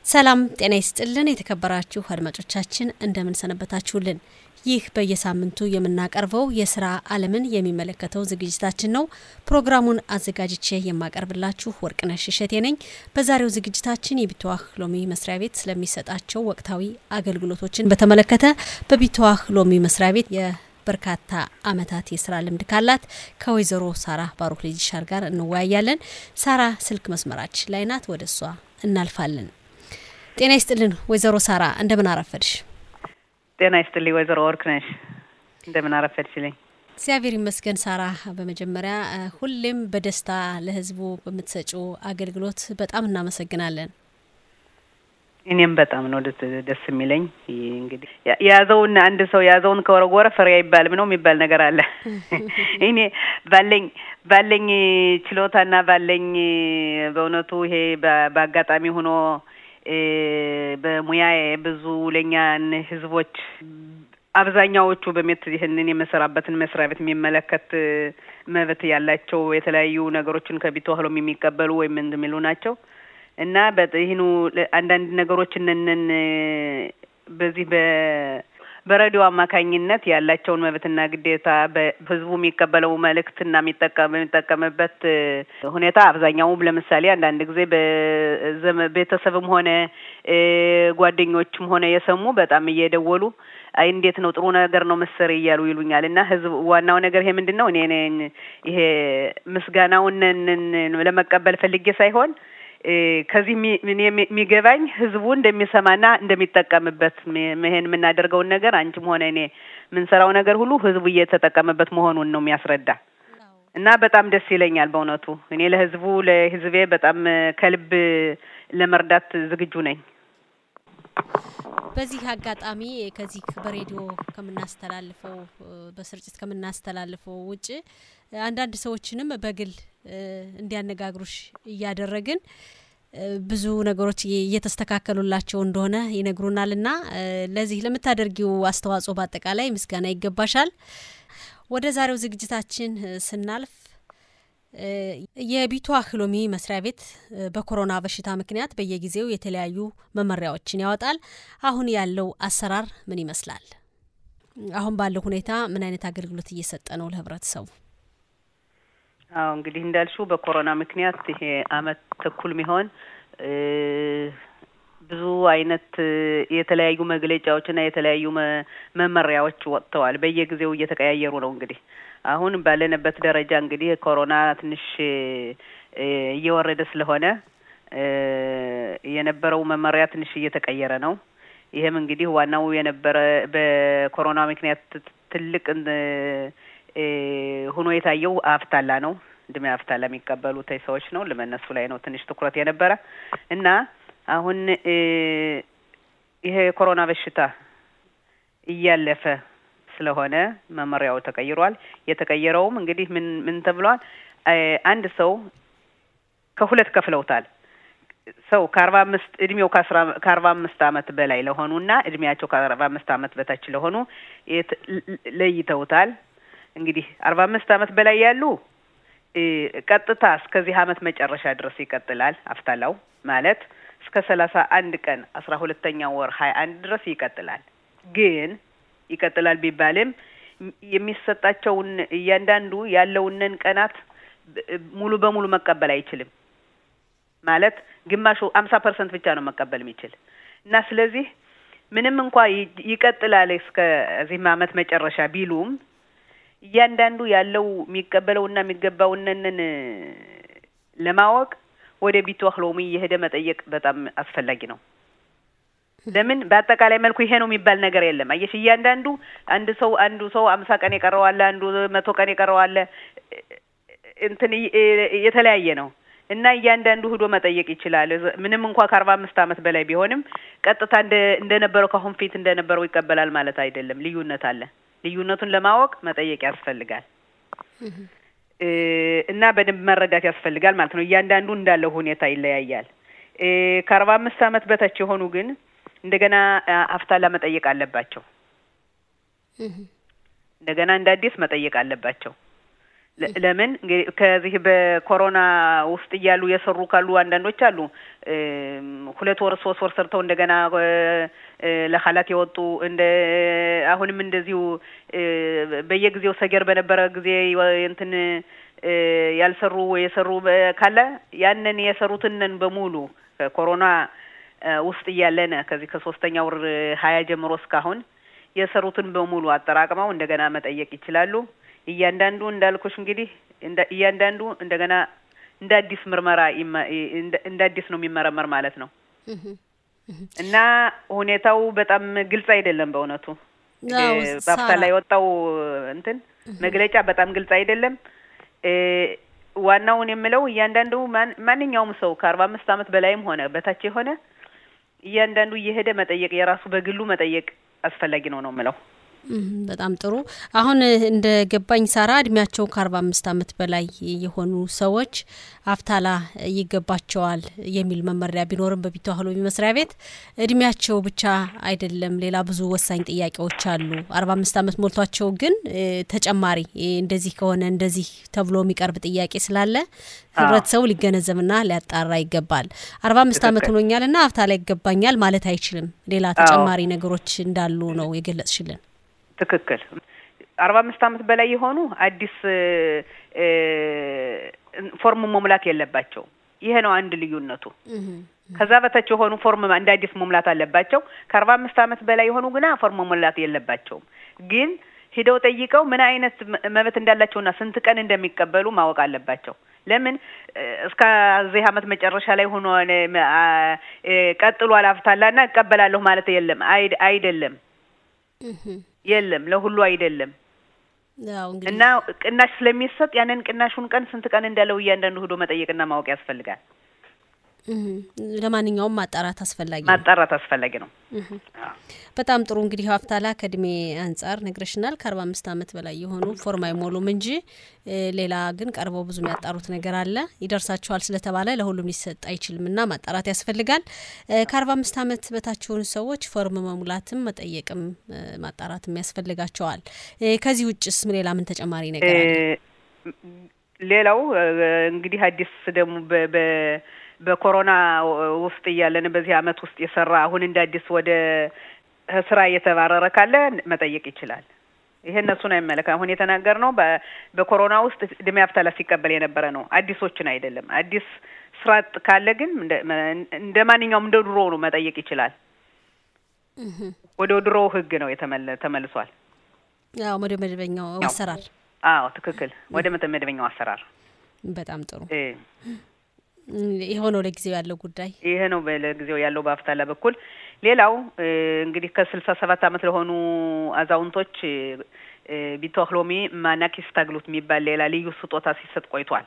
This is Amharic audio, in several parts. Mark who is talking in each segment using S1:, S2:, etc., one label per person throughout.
S1: ሰላም ጤና ይስጥልን። የተከበራችሁ አድማጮቻችን እንደምን ሰነበታችሁልን? ይህ በየሳምንቱ የምናቀርበው የስራ ዓለምን የሚመለከተው ዝግጅታችን ነው። ፕሮግራሙን አዘጋጅቼ የማቀርብላችሁ ወርቅነሽ እሸቴ ነኝ። በዛሬው ዝግጅታችን የቢተዋህ ሎሚ መስሪያ ቤት ስለሚሰጣቸው ወቅታዊ አገልግሎቶችን በተመለከተ በቢተዋህ ሎሚ መስሪያ ቤት በርካታ አመታት የስራ ልምድ ካላት ከወይዘሮ ሳራ ባሩክ ልጅሻር ጋር እንወያያለን። ሳራ ስልክ መስመራችን ላይ ናት። ወደ እሷ እናልፋለን። ጤና ይስጥልን ወይዘሮ ሳራ እንደምን አረፈድሽ?
S2: ጤና ይስጥልኝ ወይዘሮ ወርቅነሽ እንደምን አረፈድሽልኝ?
S1: እግዚአብሔር ይመስገን ሳራ። በመጀመሪያ ሁሌም በደስታ ለህዝቡ በምትሰጪው አገልግሎት በጣም እናመሰግናለን።
S2: እኔም በጣም ነው ደስ የሚለኝ። እንግዲህ የያዘውን አንድ ሰው የያዘውን ከወረወረ ፍሬ አይባልም ነው የሚባል ነገር አለ። እኔ ባለኝ ባለኝ ችሎታና ባለኝ በእውነቱ ይሄ በአጋጣሚ ሆኖ በሙያዬ ብዙ ለኛን ህዝቦች አብዛኛዎቹ በሜት ይህንን የምሰራበትን መስሪያ ቤት የሚመለከት መብት ያላቸው የተለያዩ ነገሮችን ከቢተዋህ ሎሚ የሚቀበሉ ወይም እንደሚሉ ናቸው እና ይህኑ አንዳንድ ነገሮችንን በዚህ በ በሬዲዮ አማካኝነት ያላቸውን መብትና ግዴታ በህዝቡ የሚቀበለው መልእክትና የሚጠቀምበት ሁኔታ አብዛኛውም ለምሳሌ አንዳንድ ጊዜ ቤተሰብም ሆነ ጓደኞችም ሆነ የሰሙ በጣም እየደወሉ አይ እንዴት ነው ጥሩ ነገር ነው መሰሪ እያሉ ይሉኛል። እና ህዝብ ዋናው ነገር ይሄ ምንድን ነው እኔ ይሄ ምስጋናውን ለመቀበል ፈልጌ ሳይሆን ከዚህ የሚገባኝ ህዝቡ እንደሚሰማና እንደሚጠቀምበት ይሄን የምናደርገውን ነገር አንቺም ሆነ እኔ የምንሰራው ነገር ሁሉ ህዝቡ እየተጠቀመበት መሆኑን ነው የሚያስረዳ እና በጣም ደስ ይለኛል በእውነቱ እኔ ለህዝቡ ለህዝቤ በጣም ከልብ ለመርዳት ዝግጁ ነኝ።
S1: በዚህ አጋጣሚ ከዚህ በሬዲዮ ከምናስተላልፈው በስርጭት ከምናስተላልፈው ውጭ አንዳንድ ሰዎችንም በግል እንዲያነጋግሩሽ እያደረግን ብዙ ነገሮች እየተስተካከሉላቸው እንደሆነ ይነግሩናል እና ለዚህ ለምታደርጊው አስተዋጽኦ በአጠቃላይ ምስጋና ይገባሻል። ወደ ዛሬው ዝግጅታችን ስናልፍ የቢተዋህ ሎሚ መስሪያ ቤት በኮሮና በሽታ ምክንያት በየጊዜው የተለያዩ መመሪያዎችን ያወጣል። አሁን ያለው አሰራር ምን ይመስላል? አሁን ባለው ሁኔታ ምን አይነት አገልግሎት እየሰጠ ነው ለህብረተሰቡ?
S2: አዎ እንግዲህ እንዳልሽው በኮሮና ምክንያት ይሄ አመት ተኩል ሚሆን ብዙ አይነት የተለያዩ መግለጫዎችና የተለያዩ መመሪያዎች ወጥተዋል። በየጊዜው እየተቀያየሩ ነው እንግዲህ አሁን ባለንበት ደረጃ እንግዲህ ኮሮና ትንሽ እየወረደ ስለሆነ የነበረው መመሪያ ትንሽ እየተቀየረ ነው። ይህም እንግዲህ ዋናው የነበረ በኮሮና ምክንያት ትልቅ ሆኖ የታየው አፍታላ ነው። እድሜ አፍታላ የሚቀበሉ ሰዎች ነው። ለመነሱ ላይ ነው ትንሽ ትኩረት የነበረ እና አሁን ይሄ የኮሮና በሽታ እያለፈ ስለሆነ መመሪያው ተቀይሯል። የተቀየረውም እንግዲህ ምን ምን ተብሏል? አንድ ሰው ከሁለት ከፍለውታል። ሰው ከአርባ አምስት እድሜው ከአርባ አምስት አመት በላይ ለሆኑና እድሜያቸው ከአርባ አምስት አመት በታች ለሆኑ ለይተውታል። እንግዲህ አርባ አምስት አመት በላይ ያሉ ቀጥታ እስከዚህ አመት መጨረሻ ድረስ ይቀጥላል። አፍታላው ማለት እስከ ሰላሳ አንድ ቀን አስራ ሁለተኛው ወር ሀያ አንድ ድረስ ይቀጥላል። ግን ይቀጥላል ቢባልም የሚሰጣቸውን እያንዳንዱ ያለውንን ቀናት ሙሉ በሙሉ መቀበል አይችልም። ማለት ግማሹ አምሳ ፐርሰንት ብቻ ነው መቀበል የሚችል እና ስለዚህ ምንም እንኳ ይቀጥላል እስከ እዚህም አመት መጨረሻ ቢሉም እያንዳንዱ ያለው የሚቀበለውና የሚገባውንን ለማወቅ ወደ ቢተዋህ ሎሚ እየሄደ መጠየቅ በጣም አስፈላጊ ነው። ለምን በአጠቃላይ መልኩ ይሄ ነው የሚባል ነገር የለም። አየሽ እያንዳንዱ አንድ ሰው አንዱ ሰው አምሳ ቀን የቀረዋለ፣ አንዱ መቶ ቀን የቀረዋለ እንትን የተለያየ ነው እና እያንዳንዱ ሂዶ መጠየቅ ይችላል። ምንም እንኳ ከአርባ አምስት አመት በላይ ቢሆንም ቀጥታ እንደ እንደነበረው ከአሁን ፊት እንደነበረው ይቀበላል ማለት አይደለም። ልዩነት አለ። ልዩነቱን ለማወቅ መጠየቅ ያስፈልጋል እና በደንብ መረዳት ያስፈልጋል ማለት ነው። እያንዳንዱ እንዳለው ሁኔታ ይለያያል። ከአርባ አምስት አመት በታች የሆኑ ግን እንደገና አፍታላ መጠየቅ አለባቸው። እንደገና እንደ አዲስ መጠየቅ አለባቸው። ለምን እንግዲህ ከዚህ በኮሮና ውስጥ እያሉ የሰሩ ካሉ አንዳንዶች አሉ ሁለት ወር ሶስት ወር ሰርተው እንደገና ለሀላት የወጡ እንደ አሁንም እንደዚሁ በየጊዜው ሰገር በነበረ ጊዜ እንትን ያልሰሩ የሰሩ ካለ ያንን የሰሩትንን በሙሉ ከኮሮና ውስጥ እያለነ ከዚህ ከሶስተኛ ወር ሀያ ጀምሮ እስካሁን የሰሩትን በሙሉ አጠራቅመው እንደገና መጠየቅ ይችላሉ። እያንዳንዱ እንዳልኩሽ እንግዲህ እያንዳንዱ እንደገና እንደ አዲስ ምርመራ እንደ አዲስ ነው የሚመረመር ማለት ነው እና ሁኔታው በጣም ግልጽ አይደለም በእውነቱ በአፍታ ላይ የወጣው እንትን መግለጫ በጣም ግልጽ አይደለም። ዋናውን የምለው እያንዳንዱ ማንኛውም ሰው ከአርባ አምስት ዓመት በላይም ሆነ በታች የሆነ እያንዳንዱ እየሄደ መጠየቅ የራሱ በግሉ መጠየቅ አስፈላጊ ነው ነው የምለው።
S1: በጣም ጥሩ። አሁን እንደ ገባኝ ሳራ እድሜያቸው ከአርባ አምስት ዓመት በላይ የሆኑ ሰዎች አፍታላ ይገባቸዋል የሚል መመሪያ ቢኖርም በቢተዋህሎሚ መስሪያ ቤት እድሜያቸው ብቻ አይደለም፣ ሌላ ብዙ ወሳኝ ጥያቄዎች አሉ። አርባ አምስት ዓመት ሞልቷቸው ግን ተጨማሪ እንደዚህ ከሆነ እንደዚህ ተብሎ የሚቀርብ ጥያቄ ስላለ ህብረተሰቡ ሊገነዘብና ሊያጣራ ይገባል። አርባ አምስት ዓመት ሆኖኛልና አፍታላ ይገባኛል ማለት አይችልም። ሌላ ተጨማሪ ነገሮች እንዳሉ ነው የገለጽሽልን።
S2: ትክክል። አርባ አምስት ዓመት በላይ የሆኑ አዲስ ፎርም መሙላት የለባቸውም። ይሄ ነው አንድ ልዩነቱ። ከዛ በታች የሆኑ ፎርም እንደ አዲስ መሙላት አለባቸው። ከአርባ አምስት ዓመት በላይ የሆኑ ግና ፎርም መሙላት የለባቸውም። ግን ሂደው ጠይቀው ምን አይነት መብት እንዳላቸውና ስንት ቀን እንደሚቀበሉ ማወቅ አለባቸው። ለምን እስከዚህ ዓመት መጨረሻ ላይ ሆኖ ቀጥሎ አላፍታላና እቀበላለሁ ማለት የለም አይደለም የለም ለሁሉ አይደለም። እና ቅናሽ ስለሚሰጥ ያንን ቅናሹን ቀን ስንት ቀን እንዳለው እያንዳንዱ ሂዶ መጠየቅና ማወቅ ያስፈልጋል።
S1: ለማንኛውም ማጣራት አስፈላጊ ነው።
S2: ማጣራት አስፈላጊ ነው።
S1: በጣም ጥሩ እንግዲህ ሀፍታላ ከእድሜ አንጻር ነግረሽናል። ከአርባ አምስት ዓመት በላይ የሆኑ ፎርም አይሞሉም እንጂ ሌላ ግን ቀርበው ብዙ የሚያጣሩት ነገር አለ። ይደርሳቸዋል ስለተባለ ለሁሉም ሊሰጥ አይችልም እና ማጣራት ያስፈልጋል። ከአርባ አምስት ዓመት በታች የሆኑ ሰዎች ፎርም መሙላትም መጠየቅም ማጣራትም ያስፈልጋቸዋል። ከዚህ ውጭስ ሌላ ምን ተጨማሪ ነገር አለ?
S2: ሌላው እንግዲህ አዲስ ደግሞ በኮሮና ውስጥ እያለን በዚህ አመት ውስጥ የሰራ አሁን እንደ አዲስ ወደ ስራ እየተባረረ ካለ መጠየቅ ይችላል። ይሄ እነሱን አይመለከ አሁን የተናገር ነው በኮሮና ውስጥ እድሜ አፍታላ ሲቀበል የነበረ ነው፣ አዲሶችን አይደለም። አዲስ ስራ አጥ ካለ ግን እንደ ማንኛውም እንደ ድሮ ነው መጠየቅ ይችላል። ወደ ድሮ ህግ ነው ተመልሷል።
S1: አዎ ወደ መደበኛው አሰራር።
S2: አዎ ትክክል፣ ወደ መደበኛው አሰራር።
S1: በጣም ጥሩ ይኸው ነው ለጊዜው ያለው ጉዳይ።
S2: ይሄ ነው ለጊዜው ያለው በአፍታላ በኩል። ሌላው እንግዲህ ከስልሳ ሰባት አመት ለሆኑ አዛውንቶች ቢቶክሎሚ ማናኪስ ታግሉት የሚባል ሌላ ልዩ ስጦታ ሲሰጥ ቆይቷል።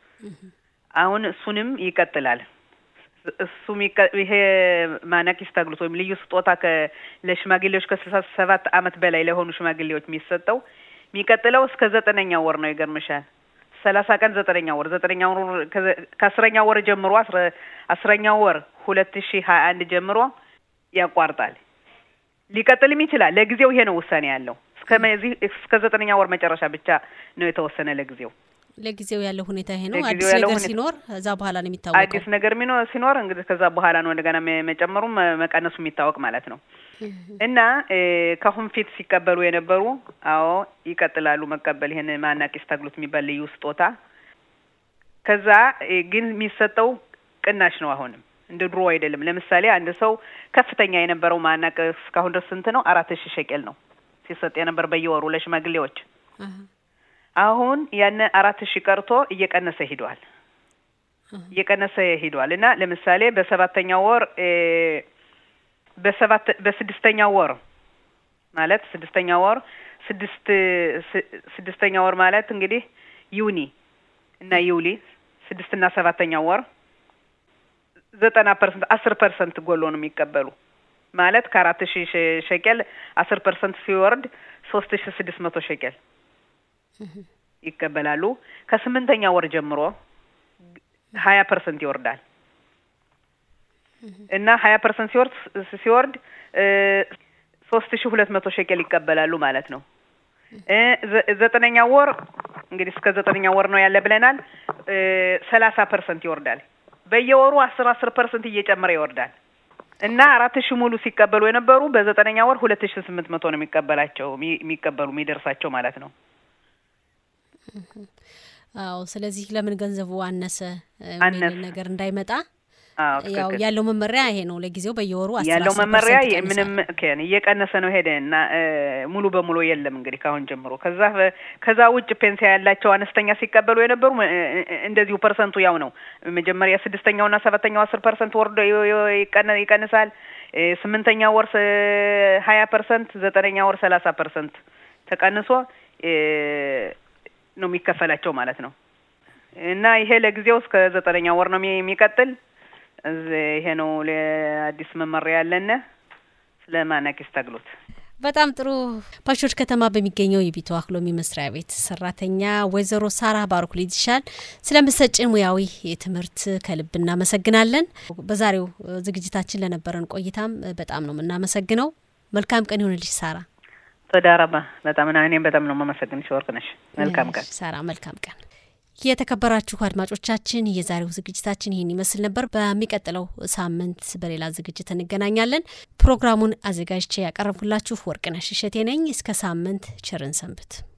S2: አሁን እሱንም ይቀጥላል። እሱም ይሄ ማናኪስ ታግሉት ወይም ልዩ ስጦታ ለሽማግሌዎች ከስልሳ ሰባት አመት በላይ ለሆኑ ሽማግሌዎች የሚሰጠው የሚቀጥለው እስከ ዘጠነኛው ወር ነው። ይገርምሻል ሰላሳ ቀን ዘጠነኛ ወር ዘጠነኛ ወር ከአስረኛ ወር ጀምሮ አስረኛ ወር ሁለት ሺ ሀያ አንድ ጀምሮ ያቋርጣል። ሊቀጥልም ይችላል። ለጊዜው ይሄ ነው ውሳኔ ያለው። እስከዚህ እስከ ዘጠነኛ ወር መጨረሻ ብቻ ነው የተወሰነ ለጊዜው።
S1: ለጊዜው ያለው ሁኔታ ይሄ ነው። አዲስ ነገር ሲኖር እዛ በኋላ ነው የሚታወቀው።
S2: አዲስ ነገር ሲኖር እንግዲህ ከዛ በኋላ ነው እንደገና መጨመሩም መቀነሱ የሚታወቅ ማለት ነው። እና ከአሁን ፊት ሲቀበሉ የነበሩ አዎ ይቀጥላሉ መቀበል ይሄን ማናቂስ ታግሉት የሚባል ልዩ ስጦታ። ከዛ ግን የሚሰጠው ቅናሽ ነው። አሁንም እንደ ድሮ አይደለም። ለምሳሌ አንድ ሰው ከፍተኛ የነበረው ማናቅ እስካሁን ድረስ ስንት ነው? አራት ሺህ ሸቄል ነው ሲሰጥ የነበር በየወሩ ለሽማግሌዎች። አሁን ያን አራት ሺህ ቀርቶ እየቀነሰ ሂዷል እየቀነሰ ሂዷል እና ለምሳሌ በሰባተኛው ወር በሰባት በስድስተኛው ወር ማለት ስድስተኛ ወር ስድስት ስድስተኛ ወር ማለት እንግዲህ ዩኒ እና ዩሊ ስድስት እና ሰባተኛው ወር ዘጠና ፐርሰንት አስር ፐርሰንት ጎሎ ነው የሚቀበሉ ማለት ከአራት ሺህ ሸቄል አስር ፐርሰንት ሲወርድ ሶስት ሺህ ስድስት መቶ ሸቄል ይቀበላሉ። ከስምንተኛ ወር ጀምሮ ሀያ ፐርሰንት ይወርዳል እና ሀያ ፐርሰንት ሲወርድ ሲወርድ ሶስት ሺ ሁለት መቶ ሸቄል ይቀበላሉ ማለት ነው። ዘጠነኛ ወር እንግዲህ እስከ ዘጠነኛ ወር ነው ያለ ብለናል። ሰላሳ ፐርሰንት ይወርዳል። በየወሩ አስር አስር ፐርሰንት እየጨመረ ይወርዳል እና አራት ሺህ ሙሉ ሲቀበሉ የነበሩ በዘጠነኛ ወር ሁለት ሺህ ስምንት መቶ ነው የሚቀበላቸው የሚቀበሉ የሚደርሳቸው ማለት ነው።
S1: አዎ። ስለዚህ ለምን ገንዘቡ አነሰ የሚል ነገር እንዳይመጣ ያው ያለው መመሪያ ይሄ ነው። ለጊዜው በየወሩ
S2: ያለው መመሪያ ምንም እየቀነሰ ነው ሄደ እና ሙሉ በሙሉ የለም እንግዲህ ካሁን ጀምሮ። ከዛ ከዛ ውጭ ፔንሲያ ያላቸው አነስተኛ ሲቀበሉ የነበሩ እንደዚሁ ፐርሰንቱ ያው ነው። መጀመሪያ ስድስተኛውና ሰባተኛው አስር ፐርሰንት ወርዶ ይቀንሳል። ስምንተኛ ወር ሀያ ፐርሰንት፣ ዘጠነኛ ወር ሰላሳ ፐርሰንት ተቀንሶ ነው የሚከፈላቸው ማለት ነው እና ይሄ ለጊዜው እስከ ዘጠነኛ ወር ነው የሚቀጥል ይሄ ነው ለአዲስ መመሪያ ያለነ ስለ ማናቂስ ተግሎት።
S1: በጣም ጥሩ። ፓሾች ከተማ በሚገኘው የቢቶ አክሎሚ መስሪያ ቤት ሰራተኛ ወይዘሮ ሳራ ባሩክ ልጅሻል ስለምሰጭን ሙያዊ ትምህርት ከልብ እናመሰግናለን። በዛሬው ዝግጅታችን ለነበረን ቆይታም በጣም ነው የምናመሰግነው። መልካም ቀን ይሆንልሽ ሳራ።
S2: ተዳረባ በጣም እኔም በጣም ነው የማመሰግንሽ ወርቅነሽ። መልካም ቀን
S1: ሳራ። መልካም ቀን። የተከበራችሁ አድማጮቻችን የዛሬው ዝግጅታችን ይህን ይመስል ነበር። በሚቀጥለው ሳምንት በሌላ ዝግጅት እንገናኛለን። ፕሮግራሙን አዘጋጅቼ ያቀረብኩላችሁ ወርቅነሽ እሸቴ ነኝ። እስከ ሳምንት ቸርን ሰንብት።